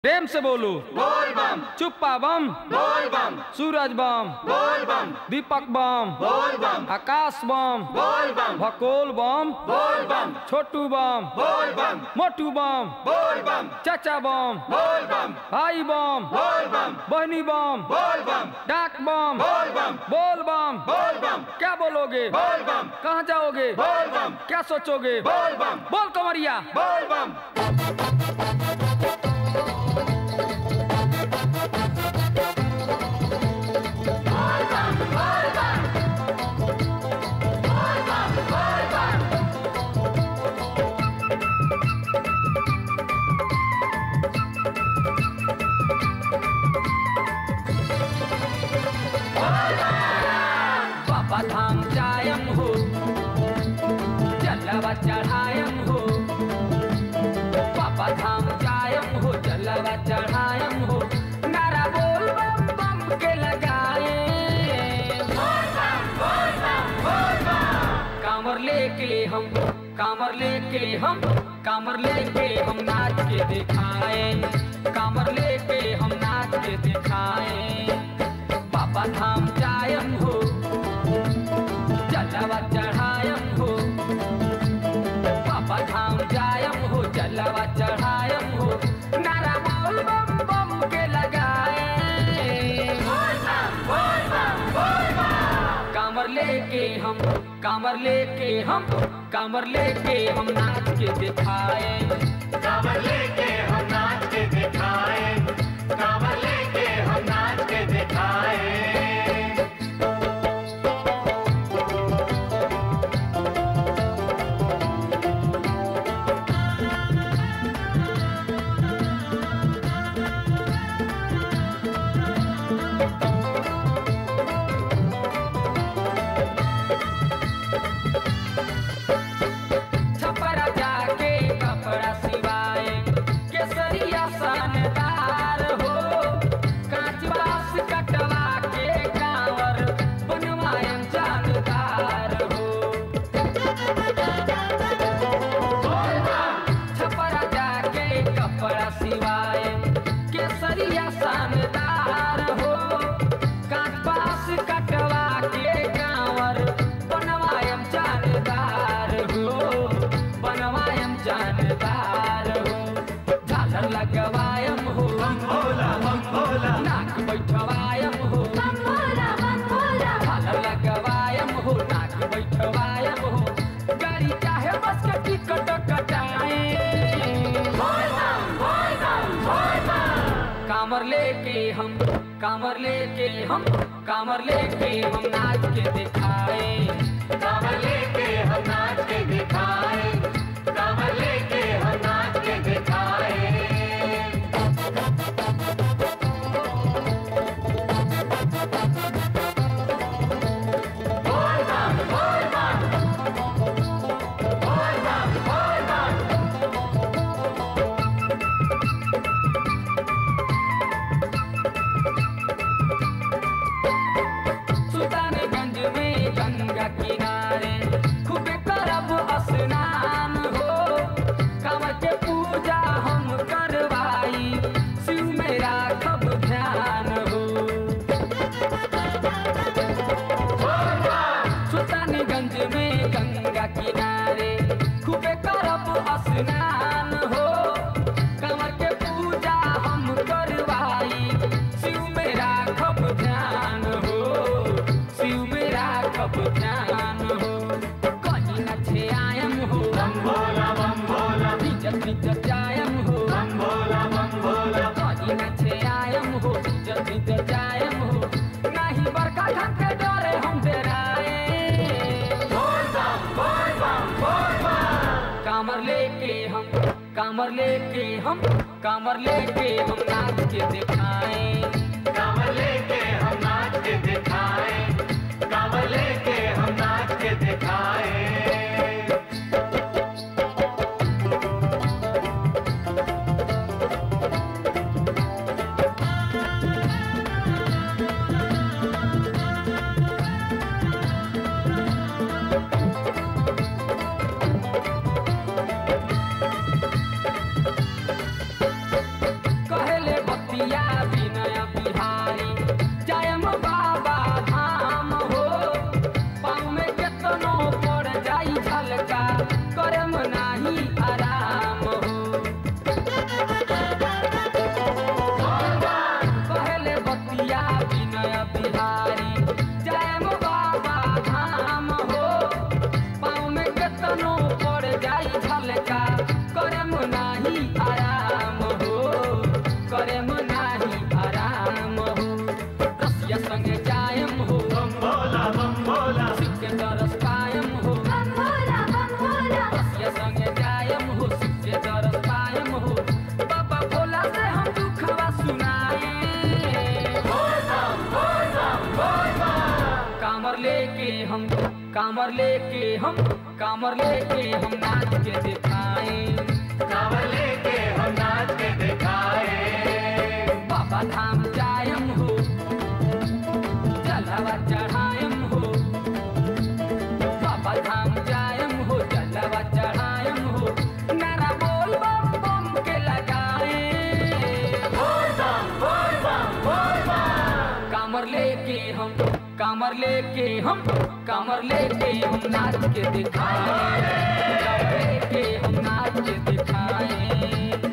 प्रेम से बोलो बोल बम चुप्पा बम बोल बम सूरज बम बोल बम दीपक बम बोल बम आकाश बम बोल बम भकोल बम बोल बम छोटू बम बोल बम मोटू बम बोल बम चाचा बम बोल बम भाई बम बोल बम बहनी बम बोल बम डाक बम बोल बम बोल बम बोल बम क्या बोलोगे बोल बम कहाँ जाओगे बोल बम क्या सोचोगे बोल बम बोल कमरिया बोल बम बाबा धाम जायम हो जलवा चढ़ायम हो बाबा धाम जायम हो जलवा चढ़ायम हो नारा बोल बम बम के लगाए कामर लेके हम कामर लेके हम कामर लेके हम नाच के दिखाए कामर लेके हम नाच के दिखाए बाबा धाम जायम हो जलवा चढ़ायम हो बाबा धाम जायम हो जलवा चढ़ायम हो नारा बोल बम बम के लगाए कामर लेके हम कामर लेके हम कामर लेके हम नाच के दिखाए कांवर लेके हम नाच के दिखाए कांवर लेके हम नाच के दिखाए छपरा जाके कपड़ा सिवाए केसरिया सनदार हो कांच बास कटवा के कांवर बनवायम जानदार हो छपरा जाके कपड़ा सिवाए केसरिया सनदार हो कांच बास कटवा के कांवर बनवायम जानदार हो बनवायम जानदार हो झालर लगवायम हो भोला बम भोला नाक बैठवायम हो झालर लगवायम हो नाक बैठवायम हो गाड़ी चाहे बस के टिकट कटाए कामर लेके हम कामर लेके हम कामर लेके हम नाच के दिखाए कांवर लेके हम नाच के दिखाए कांवर लेके हम नाच के दिखाए सुल्तानगंज में गंगा किनारे खूबे करब स्नान हो कांवर के पूजा हम करवाई शिव में राखब ध्यान हो सुल्तानगंज में गंगा किनारे खूबे करब स्नान हो कांवर के पूजा हम करवाई शिव में राखब ध्यान हो शिव में राखब ध्यान हो कहीं न छे आयम हो बम भोला बम भोला इज्जत इज्जत जायम हो बम भोला बम भोला कहीं न छे आयम हो इज्जत इज्जत जायम हो नहीं बड़का ढंग के डरे हम डराए बोल बम बोल बम बोल बम कामर लेके हम कामर लेके हम कामर लेके हम नाच के दिखाए कांवर लेके हम नाच के दिखाए कांवर लेके हम नाच के दिखाए कहे करे नाही आराम हो रसिया संगे जायम हो बम भोला बम भोला शिव के तरस पायम हो रसिया संगे जायम हो शिव के तरस पायम हो बाबा भोला से हम दुखवा सुनाए कामर लेके हम कामर लेके हम कामर लेके हम नाच के दिखाए कांवर लेके हम नाच के दिखाए बाबा धाम जायम हो जलवा चढ़ायम हो बाबा धाम जायम हो जलवा चढ़ायम हो नारा बोल बम बम के लगाए कामर लेके हम कामर लेके हम कामर लेके हम नाच के दिखाए कामर लेके हम नाच के दिखाए